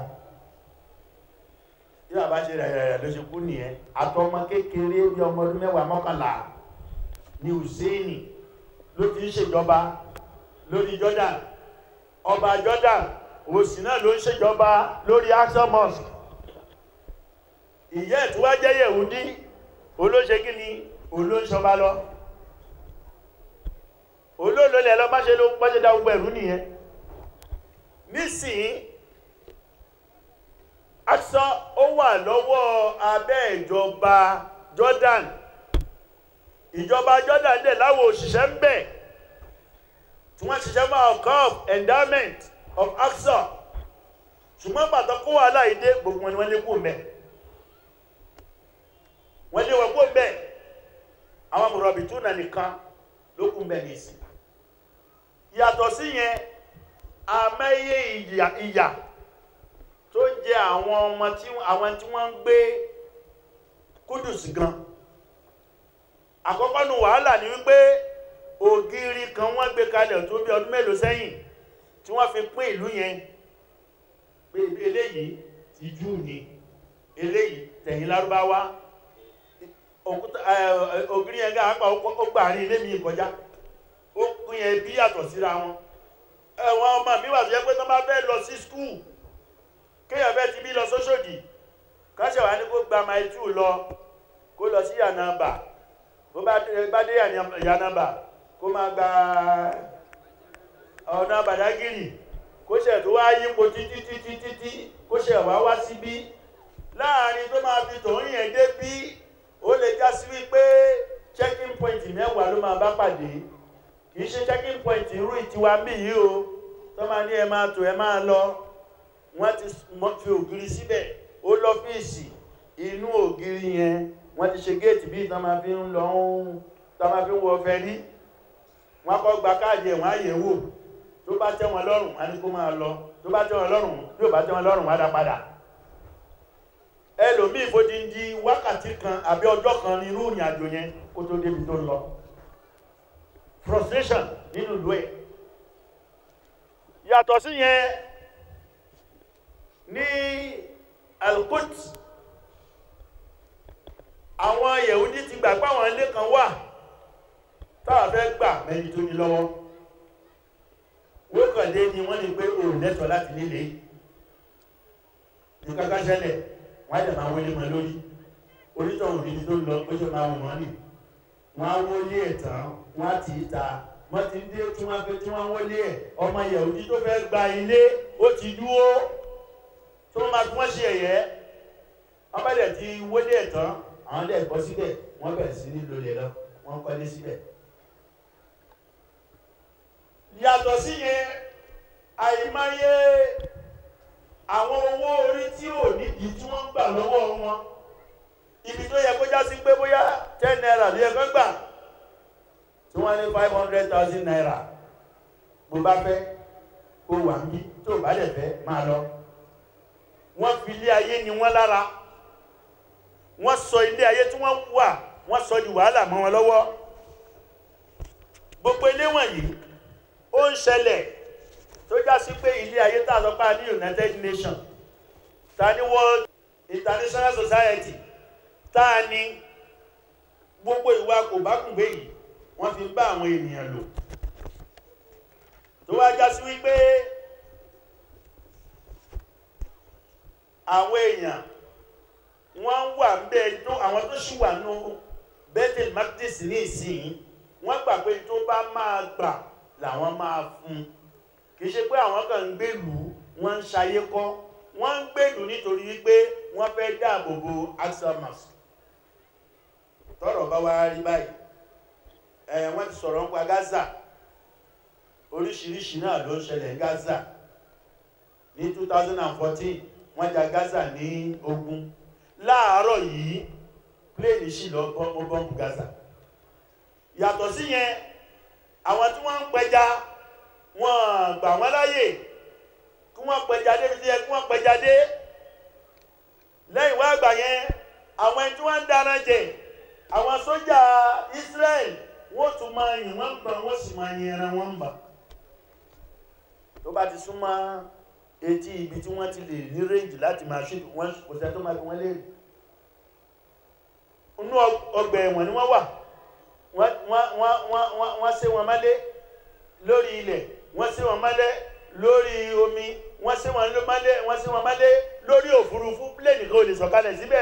tí bàbá ṣe rẹ̀ rẹ̀ ló ṣe kú nìyẹn àtọmọ kékeré bí ọmọ ọdún mẹ́wàá mọ́kànlá ni hussein ló ti ń ṣèjọba lórí jordan ọba jordan òsì náà ló ń ṣèjọba lórí Aqsa mosque ìyẹ́ tí wá jẹ́ yẹ̀húdí olóṣe kí ni olóṣọba lọ olóòlólẹ̀ lọ bá ṣe ló bá ṣe dá gbogbo ẹ̀rú nìyẹn nísìn Aqsa ó wà lọ́wọ́ abẹ́ ìjọba jordan ìjọba jordan dẹ̀ láwọn òṣìṣẹ́ ń bẹ̀ tí wọ́n ṣiṣẹ́ fún alcohol endowment of Aqsa ṣùgbọ́n pàtó kó wà láìdé gbogbo wọn ni wọ́n lé kó mẹ́ wọ́n lé wọ́n kó mẹ́ àwọn mọ̀rọ̀bì tó nà nìkan ló kú mẹ́ ní ìsìn yàtọ̀ sí yẹn àmẹ́yẹ ìyà ìyà tó jẹ àwọn ọmọ tí àwọn tí wọ́n ń gbé Kudus gan àkọ́kọ́ nu wàhálà ni wípé ògiri kan wọ́n gbé kalẹ̀ tó bí ọdún mélòó sẹ́yìn tí wọ́n fi pín ìlú yẹn pé eléyìí ti jù ní eléyìí tẹ̀yìn lárúbáwá ògiri yẹn gáà pa ó gbà rí ilé mi kọjá ó pín yẹn bí yàtọ̀ síra wọn ẹ̀wọ̀n ọmọ mi wà tó yẹ pé tó bá fẹ́ lọ sí skul kéèyàn fẹ́ ti bí lọ sóṣòdì káṣẹ̀ wá ní kó gba mile two lọ kó lọ sí yànnàbà bó bá dé yànnàbà kó máa gba ọ̀nà bàdágìrì kó ṣẹ̀ tó wá yípo títí títí títí kó ṣẹ̀ wá wá síbí láàrin tó máa fi tòun yẹn dé bí ó lè já sí wípé checking point mẹ́wàá ló máa bá pàdé kì í ṣe checking point irú ìtiwa mí yìí o tó máa ní ẹ máa tò ẹ máa lọ wọ́n ti fi ògiri síbẹ̀ ó lọ́fíìsì inú ògiri yẹn wọ́n ti ṣe géètì bí ìtàn máa fi ń lọ ń tán máa fi ń wọ fẹ́rí wọ́n kọ́ gba káàdì ẹ̀ wọ́n á yẹ̀ wò tó bá tẹ́ wọn lọ́rùn wọ́n á ní kó máa lọ tó bá tẹ́ wọn lọ́rùn bí ò bá tẹ́ wọn lọ́rùn wọ́n á dá padà ẹlòmíì fòdìndí wákàtí kan àbí ọjọ́ kan ní irú ìrìn àjò yẹn kó tó débi tó ń lọ frustration nínú ìlú ẹ̀ yàtọ̀ sí yẹn ní Al-Quds àwọn Yẹ̀húdí ti gbà pé àwọn ilé kan wà táwọn fẹ́ gbà mẹ́ni tó ní lọ́wọ́ wókàndé ni wọ́n ní pé o lẹ́tọ̀ láti nílé ní kankan ṣẹlẹ̀ wọ́n á dẹ̀ máa wọlé mọ́ lórí onítọ̀hún níbi tó lọ ó ṣe máa wọ̀n wọ́n nì wọ́n á wọlé ẹ̀ tán wọ́n á tì í ta wọ́n ti dé tí wọ́n fẹ́ tí wọ́n wọlé ẹ̀ ọmọ Yẹ̀húdí tó fẹ́ gba ilé ó ti dúró tí wọ́n máa fi wọ́n ṣe ẹ̀yẹ́ wọ́n bá dẹ̀ ti wọlé ẹ̀ tán àwọn dẹ̀ bọ́ síbẹ̀ wọ́n bẹ̀rẹ̀ sí ní lólè lọ wọ́n kọ́lé síbẹ̀. yàtọ̀ sí yẹn àìmáyé àwọn owó orí tí ò nídìí tí wọ́n ń gbà lọ́wọ́ wọn ibi tó yẹ kó já sí pé bóyá ten naira ló yẹ kó gbà tí wọ́n ní five hundred thousand naira bó bá fẹ́ kó wà ń bí tó bá dẹ̀ fẹ́ máa lọ wọ́n fi ilé ayé ni wọ́n lára wọ́n sọ ilé ayé tí wọ́n wà wọ́n sọ di wàhálà mọ́ wọn lọ́wọ́ gbogbo ilé wọ̀nyí ó ń ṣẹlẹ̀ tó já sí pé ilé ayé tá a sọ pé a ní United Nations ta ní World International Society tá a ní gbogbo ìwà kò bá kùn gbé yìí wọ́n fi ń bá àwọn ènìyàn lò tó wá já sí wípé àwọn èèyàn wọ́n wà bẹ́ẹ̀ tó àwọn tó ṣì wà nù Bethel Makdis ní ìsìn wọ́n gbà pé tó bá máa gbà làwọn máa fún kì í ṣe pé àwọn kan ń gbèlú wọ́n ń ṣayé kọ́ wọ́n ń gbèlú nítorí wípé wọ́n fẹ́ dáàbò bo Aqsa Mosque tọ́rọ̀ bá wá rí báyìí ẹ̀ wọ́n ti sọ̀rọ̀ nípa Gaza oríṣiríṣi náà ló ń ṣẹlẹ̀ ní Gaza ní 2014 wọ́n ja Gaza ní ogun láàárọ̀ yìí pléènì sì lọ bọ́mú bọ́mù Gaza yàtọ̀ sí yẹn àwọn tí wọ́n ń pẹja wọ́n gbà wọ́n láyè kí wọ́n pẹja dé bí kí wọ́n pẹja dé lẹ́yìn wá àgbà yẹn àwọn ẹni tí wọ́n ń dáná jẹ àwọn sójà Israel wọ́n tún máa yìn wọ́n gbà wọ́n sì máa yin ẹran wọn bà tó bá ti súnmọ́ etí ibi tí wọ́n ti lè ní range láti máa ṣe wọ́n kò sẹ́ tó máa fi wọ́n léèrè inú ọgbà ẹ̀wọ̀n ni wọ́n wà wọ́n wọ́n wọ́n wọ́n wọ́n sé wọn mọ́lé lórí ilẹ̀ wọ́n sé wọn mọ́lé lórí omi wọ́n sé wọn mọ́lé wọ́n sé wọn mọ́lé lórí òfurufú pléènì kan ò lè sọ̀kalẹ̀ síbẹ̀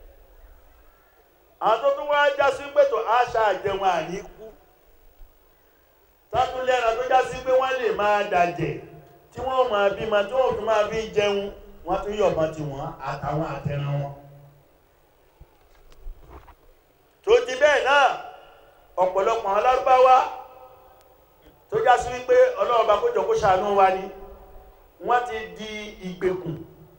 àwọn tó tún wá já sí pé tó àṣà àjẹun àníkú sátúlẹ́ran tó já sí pé wọ́n lè máa dàjẹ̀ tí wọ́n máa bímọ tí wọ́n tún máa fi jẹun wọ́n tún yọ̀bọ̀n tí wọ́n àtàwọn àtẹran wọn tó ti bẹ́ẹ̀ náà ọ̀pọ̀lọpọ̀ àwọn alárúbáwá tó já sí wípé ọlọ́ọ̀bá kójọ kó ṣàánú wa ni wọ́n ti di ìgbèkùn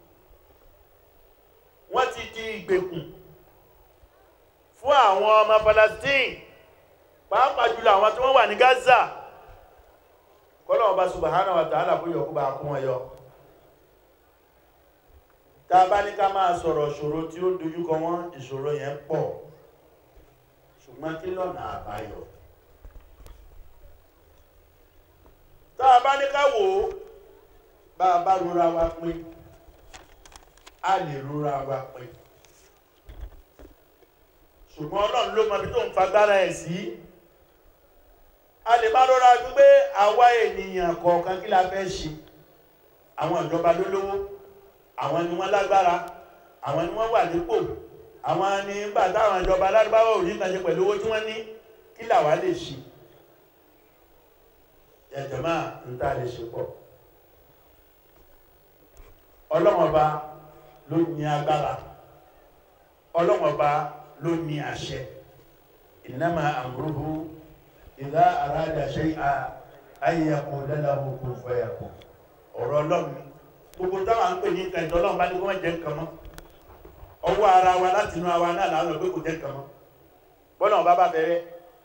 wọ́n ti di ìgbèkùn fún àwọn ọmọ Palestine pàápàá jùlọ àwọn tí wọ́n wà ní Gaza kọ́lọ̀ọ̀bá subhanahu wa ta'ala kó yọ kó bá kún wọn yọ tá a bá ní ká máa sọ̀rọ̀ ìṣòro tí ó dojúkọ wọn ìṣòro yẹn pọ̀ ṣùgbọ́n kí lọ́nà àbáyọ tá a bá ní ká wò ó bá a bá rora wa pín a lè rora wa pín ṣùgbọ́n ọlọ́run ló mọ ibi tó ń fagbára ẹ̀ sí a lè bá rora gbígbé àwa ènìyàn kọ̀ọ̀kan kí la fẹ́ ṣe àwọn ìjọba ló lówó àwọn ni wọ́n lágbára àwọn ni wọ́n wà nípò àwọn ni nígbà táwọn ìjọba alárúbáwọ̀ ò ní kan ṣe pẹ̀lú owó tí wọ́n ní kí làwa lè ṣe ẹ̀jọ̀ máa ń tá lè ṣe pọ̀ ọlọ́mọba ló ní agbára ọlọ́mọba ló ní àṣẹ innama amruhu idha arada shay'an an yaqula lahu kun fayakun ọ̀rọ̀ ọlọ́run gbogbo táwọn ń pè ní nǹkan ìjọ ọlọ́run bá ní kó wọ́n jẹ́ nǹkan mọ́ ọwọ́ ara wa láti inú àwa náà láwọn ọ̀gbẹ́ kò jẹ́ nǹkan mọ́ bọ́nà ọba bá bẹ̀rẹ̀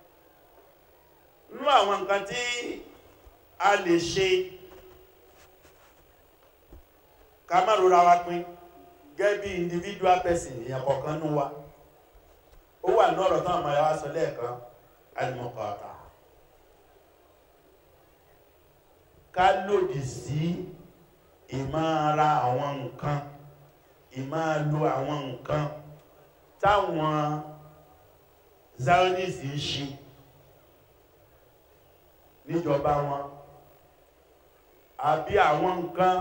nú àwọn nǹkan tí a lè ṣe ká má rora wa pin gẹ́gẹ́ bí individual person èèyàn kọ̀ọ̀kan nú wa ó wà ní ọ̀rọ̀ táwọn ọmọ ya wá sọ lẹ́ẹ̀kan alimọ̀kọ̀ọ̀ta ká lòdì sí ìmára àwọn nǹkan ìmáa lo àwọn nǹkan táwọn zionist ń ṣe níjọba wọn àbí àwọn nǹkan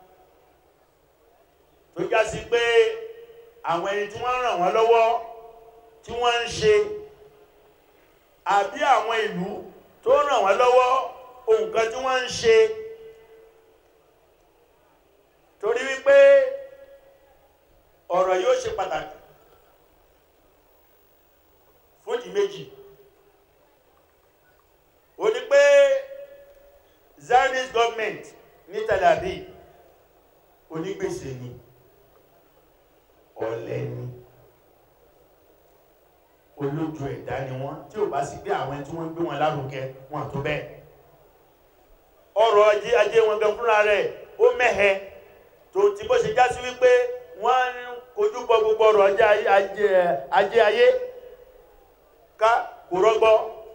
tó já sí pé àwọn ẹni tí wọ́n ràn wọ́n lọ́wọ́ tí wọ́n ń ṣe àbí àwọn ìlú tó ràn wọ́n lọ́wọ́ ohun kan tí wọ́n ń ṣe torí wípé ọ̀rọ̀ yóò ṣe pàtàkì fún ìdí méjì ó ní pé Zionist government ní Tel Aviv onígbèsè ni ọ̀lẹ ni olójú ẹ̀dá ni wọ́n tí ò bá sí pé àwọn tí wọ́n gbé wọn lárugẹ wọn tó bẹ́ẹ̀ ọrọ̀ ajé ajé wọn gan fúnra rẹ̀ ó mẹ́hẹ tó ti bó ṣe já sí wípé wọ́n ń kojú bọ gbogbo ọrọ̀ ajé ayé ká kò rọgbọ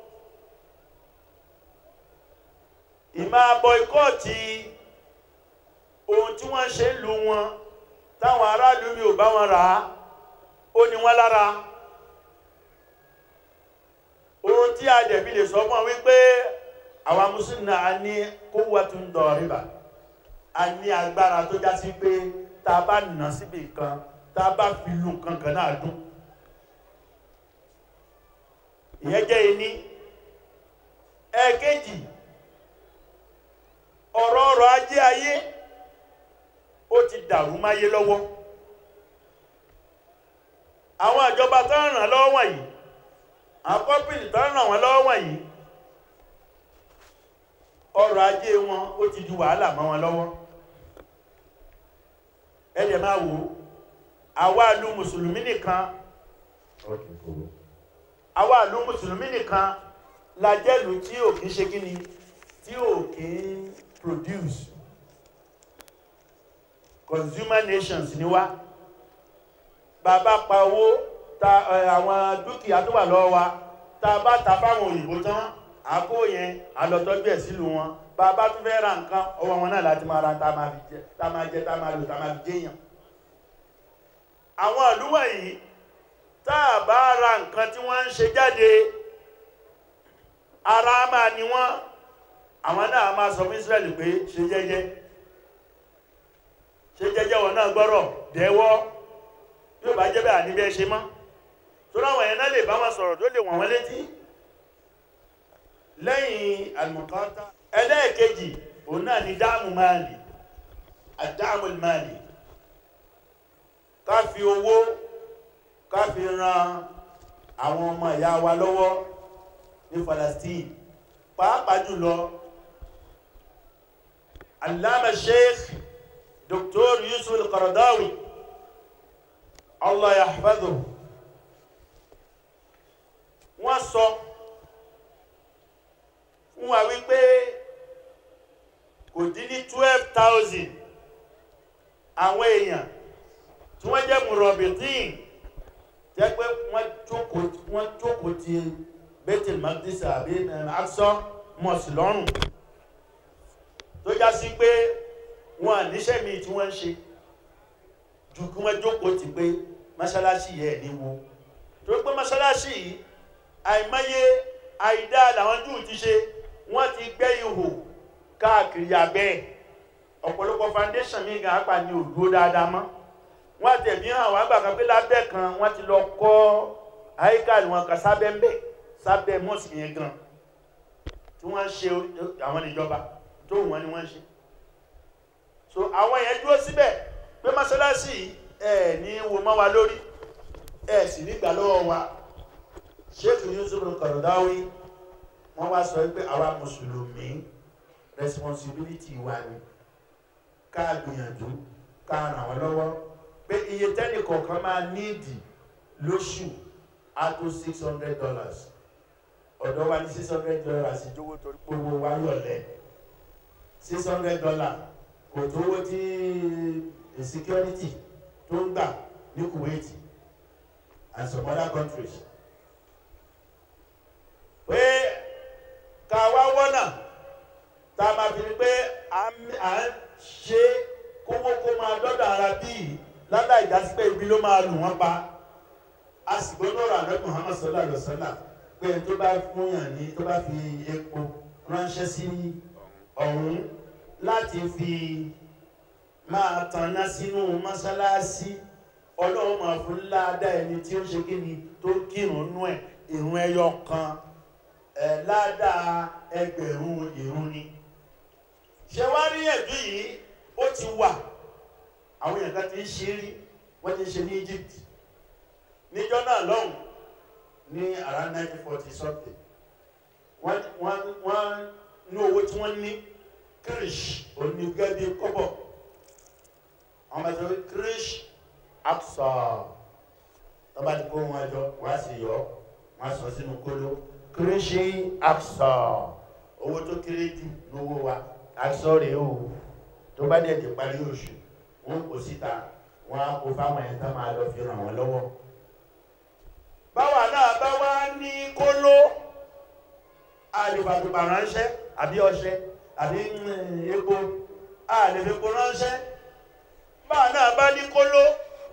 ìmá bọ́ikọ́ọ̀tì ohun tí wọ́n ṣe ń lu wọn táwọn aráàlú mi ò bá wọn rà á ó ní wọ́n lára ohun tí a dẹ̀bi lè sọ fún wọn wípé àwa mùsùlùmí náà a ní quwwatun dariba a ní agbára tó já sí pé tá a bá nà síbi kan tá a bá fi lu nǹkan kan náà dún ìyẹn jẹ́ iní ẹ̀ẹ̀kejì ọ̀rọ̀ ọrọ̀ ajé ayé ó ti dàrú máyé lọ́wọ́ àwọn ìjọba tó ń ràn lọ́wọ́ wọ̀nyí àwọn kọ́pìnì tó ràn wọ́n lọ́wọ́ wọ̀nyí ọrọ̀ ajé wọn ó ti di wàhálà mọ́ wọn lọ́wọ́ ẹ̀dẹ̀ máa wò ó àwa ìlú mùsùlùmí nìkan àwa ìlú mùsùlùmí nìkan la jẹ́lù tí ò kí ń ṣe kíni tí ò kí ń produce consumer nations ni wá bàbá pa owó ta ẹ, àwọn dúkìá tó wà lọ́wọ́ wa tá a bá ta fáwọn òyìnbó tán àkó yẹn àlọ́tọ́jú ẹ̀ sílùú wọn bàbá tún fẹ́ ra nǹkan ọwọ́ wọn náà láti máa ra tá a máa fi jẹ tá a máa jẹ tá a máa lò tá a máa fi jẹyàn àwọn ìlú wọ̀nyí tá a bá ra nǹkan tí wọ́n ń ṣe jáde ara máa ní wọ́n àwọn náà máa sọ fún Israẹli pé ṣe jẹ́jẹ́ ṣe jẹ́jẹ́ wọn náà gbọ́rọ̀ dẹ́wọ́ yóò bá jẹ́ bẹ́ẹ̀ àní bẹ́ẹ̀ ṣe mọ́ tó láwọn yẹn náà lè bá wọn sọ̀rọ̀ tó lè wọ̀n wọ́n létí lẹ́yìn àlùmọ̀kọ́ta ẹlẹ́ẹ̀kejì òun náà ni dáàmù máàlì àdáàmù máàlì ká fi owó ká fi ran àwọn ọmọ ìyá wa lọ́wọ́ ní Palestine pàápàá jùlọ Allama Sheikh Dr. Yusuf al-Qaradawi Allah yahfadhu wọ́n sọ fún wa wípé kò dín ní twelve thousand àwọn èèyàn tí wọ́n jẹ́ mùrọ̀bìtín jẹ́ pé wọ́n jókòó wọ́n jókòó ti Baitul Maqdis àbí Aqsa mosque lọ́rùn tó já sí pé wọn àníṣẹ́ mi tí wọ́n ń ṣe ju kí wọ́n jókòó ti pé mọ́ṣáláṣí yẹ ní wo tó pé mọ́ṣáláṣí yìí àìmọye àìdá làwọn júù ti ṣe wọ́n ti gbẹ́ ihò káàkiri abẹ́ ọ̀pọ̀lọpọ̀ foundation mi gan apá ní òdúró dáadáa mọ́ wọ́n tẹ̀bí hàn wá gbà kan pé lábẹ́ kan wọ́n ti lọ kọ́ àyíkáàlì wọn kan sábẹ́ ń bẹ̀ sábẹ́ mọ́sì yẹn gan tí wọ́n ń ṣe àwọn ìjọba tó wù wọ́n ni wọ́n ń ṣe so àwọn yẹn dúró síbẹ̀ pé mọ́ṣáláṣí ẹ̀ ní wo mọ́ wa lórí ẹ̀ sì nígbà lọ́wọ́ wa Sheikh Yusuf Al-Qaradawi wọ́n wá sọ pé àwa mùsùlùmí responsibility wa ni ká gbìyànjú ká ràn wọ́n lọ́wọ́ pé iye tẹ́nì kọ̀ọ̀kan máa níìdì lóṣù á tó six hundred dollars ọ̀dọ́ wa ní six hundred dollars ìjọwọ́ torí pé owó wa yọ̀lẹ̀ six hundred dollars kò tówó tí security tó ń gbà ní Kuwait and some other countries pé ká wá wọ́nà tá a máa fi ní pé à ń ṣe kówó kó máa dọ́dọ̀ ara bíi ládà ìdásí pé ibi ló máa lù wọ́n pa a sì gbọ́dọ̀ rà lọ́dún Muhammad sallallahu alaihi wasallam pé tó bá fúnyàn ní tó bá fi epo ránṣẹ́ sí ọ̀hún láti fi máa tanná sínú mọ́sálásí ọlọ́run máa fún ládà ẹni tí ó ṣe kí ni tó kírun nú ẹ̀ ìrun ẹyọ kan ẹ̀ ládà ẹgbẹ̀rún ìrun ni ṣe wá rí ẹ̀dú yìí ó ti wà àwọn èèyàn kan ti ń ṣe rí wọ́n ti ń ṣe ní Egypt níjọ́ náà lọ́hùn ní around nineteen forty something wọ́n wọ́n wọ́n ní owó tí wọ́n ní kirish onígẹ́bí kọ́bọ̀ àwọn bá sọ pé kirish Aqsa tọ́ba ti kó wọn jọ wọ́n á sì yọ wọ́n á sọ sínú kóló kirish Aqsa owó tó kéré jù lówó wa Aqsa rèé o tó bá dẹ̀ ti parí oṣù wọ́n kò síta wọ́n á kó fáwọn ẹ̀ tán máa lọ fi ràn wọ́n lọ́wọ́ báwa náà bá wá ní kóló àlèfàgbègbà ránṣẹ́ àbí ọṣẹ àbí epo àlèfèpo ránṣẹ́ báwa náà bá ní kóló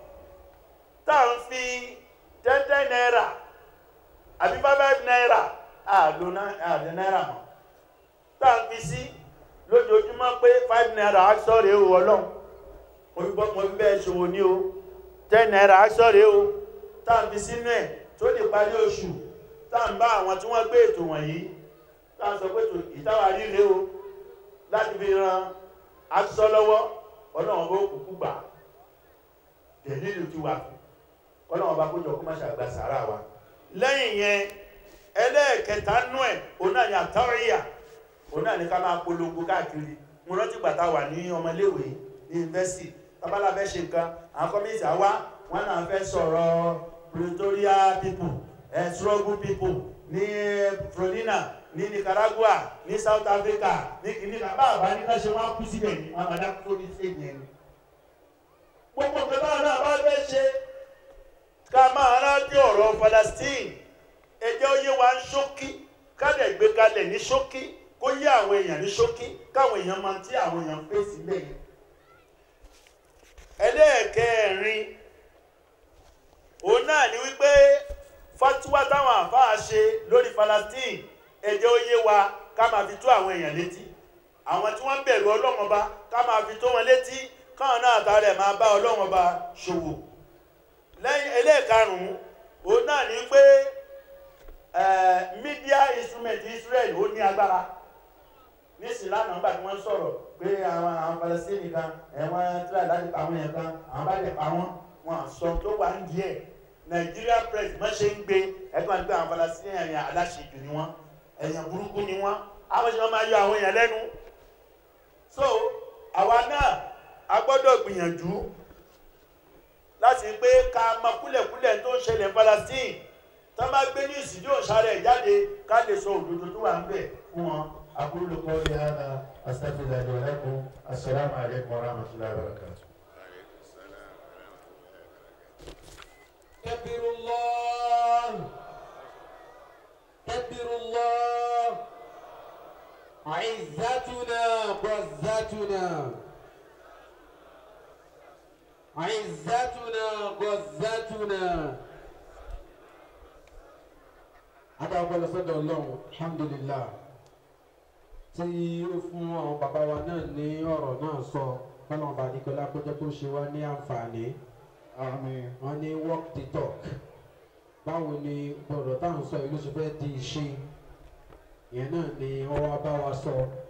tá à ń fi tẹ́tẹ́ náírà àbí five naira àlò náírà mọ́ tá à ń fi sí lójoojúmọ́ pé five naira sọ̀rọ̀ èèwọ̀ ọlọ́run mo fi bẹ́ẹ̀ ṣòwò ní o ten naira sọ̀rọ̀ èèwọ̀ tá à ń fi sínú ẹ̀ tó lè parí oṣù tá à ń bá àwọn tí wọ́n gbé ètò wọ̀nyí tá à ń sọ pé ìtawà ríre o láti fi ran aṣọ lọ́wọ́ ọlọ́run bó kúkú gbà dẹ̀lílù ti wà ọlọ́run bá kójọ kó má ṣàgbà sàárà wa lẹ́yìn yẹn ẹlẹ́ẹ̀kẹta nú ẹ̀ òun náà ni àtàwíyà òun náà ni ká máa polongo káàkiri mo rántí gbàtà wà ní ọmọléèwé ní yunifásitì tábàlà fẹ́ ṣe nǹkan àwọn kọ́míìtì àwa wọn náà fẹ́ sọ̀rọ̀ pretoria people eh, struggle people ní florina ní nicaragua ní south africa ní kìnìún bá àbá ní ká ṣe wọn á kú síbẹ̀ ní wọn àbá kú ní sèyí ẹni. gbogbo nǹkan táwọn náà bá fẹ́ ṣe ká máa rántí ọ̀rọ̀ palestine ẹjẹ́ ó yé wa ń ṣókí ká lè gbé kalẹ̀ ní ṣókí kó yé àwọn èèyàn ní ṣókí káwọn èèyàn máa tí àwọn èèyàn ń fèsì lẹ́yìn. ẹlẹ́ẹ̀kẹrin òun náà ni wípé fatiwa táwọn àfáà ṣe lórí Palestine ẹjẹ́ ó yé wa ká máa fi tó àwọn èèyàn létí àwọn tí wọ́n ń bẹ̀rù Ọlọ́run Ọba ká máa fi tó wọn létí káwọn náà tààrẹ̀ máa bá Ọlọ́run Ọba ṣòwò lẹ́yìn ẹlẹ́ẹ̀karùn-ún òun náà ni pé media instrument Israel ó ní agbára nísìnyí lánàá nígbà tí wọ́n sọ̀rọ̀ pé àwọn àwọn Palestine kan ẹ̀wọ̀n tíra láti pa àwọn yẹn kan àwọn bá lè pa wọ́n wọn sọ tó wà ń díẹ̀ Nigeria press má ṣe ń gbé ẹ̀ka wọn gbé àwọn Palestine ẹ̀yàn aláṣejù ni wọ́n ẹ̀yàn burúkú ni wọ́n àwọn ṣe wọ́n máa yọ àwọn èèyàn lẹ́nu so àwa náà a gbọ́dọ̀ gbìyànjú láti pé ká mọ kúlẹ̀kúlẹ̀ tó ń ṣẹlẹ̀ Palestine tó bá gbé ní ìsìndí òṣàrẹ̀ jáde ká lè sọ òdodo tó wà ń bẹ̀ fún wọn. أقول قولي هذا أستغفر الله لي ولكم السلام عليكم ورحمة الله وبركاته كبر الله كبر الله عزتنا غزتنا عزتنا غزتنا هذا هو لصدى الله الحمد لله tí ó fún àwọn bàbá wa náà ní ọ̀rọ̀ náà sọ kọ́nà bá nìkọ́lá kó jẹ́ kó ṣe wá ní àǹfààní آمين wọ́n ní walk the talk báwo ni ọ̀rọ̀ táwọn sọ yìí ló ṣe fẹ́ di ìṣe ìyẹn náà ni wọ́n wá bá wa sọ